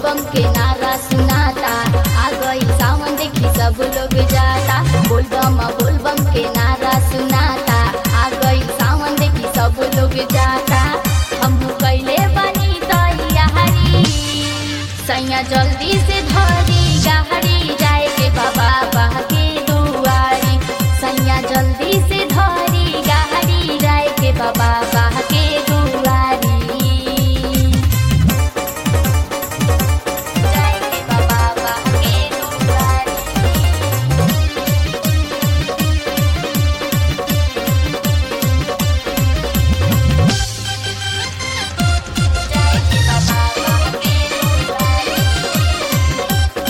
बोलबम के नारा सुनाता आ गई सावन देखी सब लोग जाता बोलबम बोलबम के नारा सुनाता आ गई सावन देखी सब लोग जाता हम कैले बनी तैयारी सैया जल्दी से धरी गाड़ी जाए के बाबा बाह के दुआरी सैया जल्दी से धरी गाड़ी जाए के बाबा बाह के दुआरी जाए के बाबा बाह के दुआरी जाए के बाबा बाह के दुआरी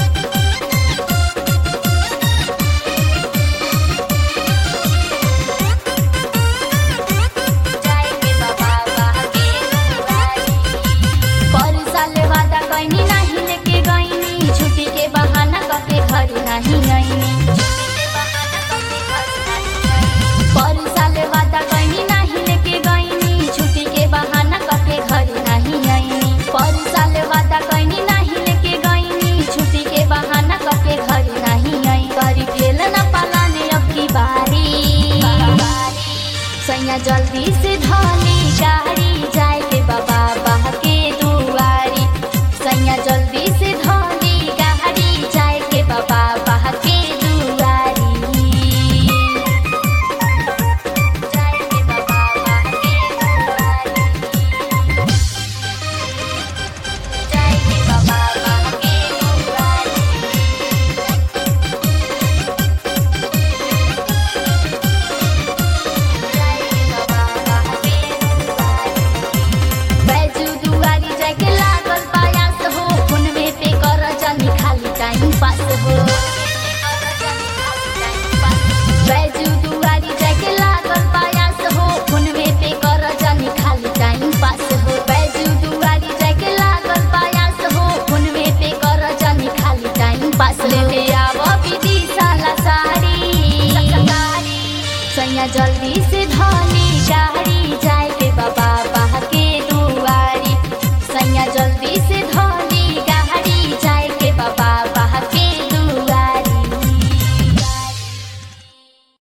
जाए के बाबा बाह के दुआरी पर साल वादा कैनी नाही लेके गईनी छुट्टी के बहाना करके घर नहीं